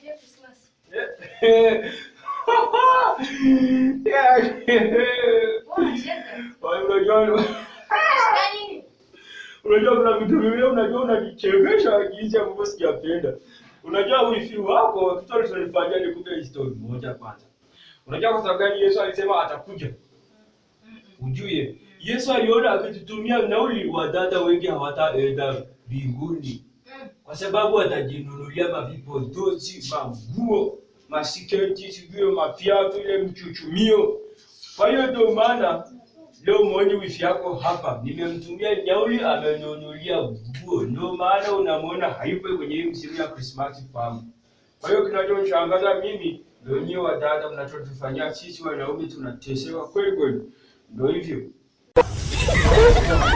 Merry Christmas. Yeah. Mbona unacheka? Unajua Unashika nini? unajua kuna vitu vingine unajua unanichekesha jinsi ambavyo sijapenda. Unajua wifi wako kitu tunalifanyia ni kupe history moja kwanza. Unajua kwa sababu gani Yesu alisema atakuja? Mm-mm. Ujue Yesu aliona akitutumia nauli wadada wengi hawataenda mbinguni Mm. kwa sababu atajinunulia mavipodozi, manguo, masiketi, sijui mafiatu, ile mchuchumio. Kwa hiyo ndio maana leo mwoni wifi yako hapa, nimemtumia nauli, amenunulia nguo. Ndio maana unamwona hayupo kwenye hii msimu ya Krismasi kwangu. Kwa hiyo kinachonishangaza mimi ndio nyie wadada mnachotufanyia sisi wanaume, tunatesewa kweli kweli. Ndio hivyo.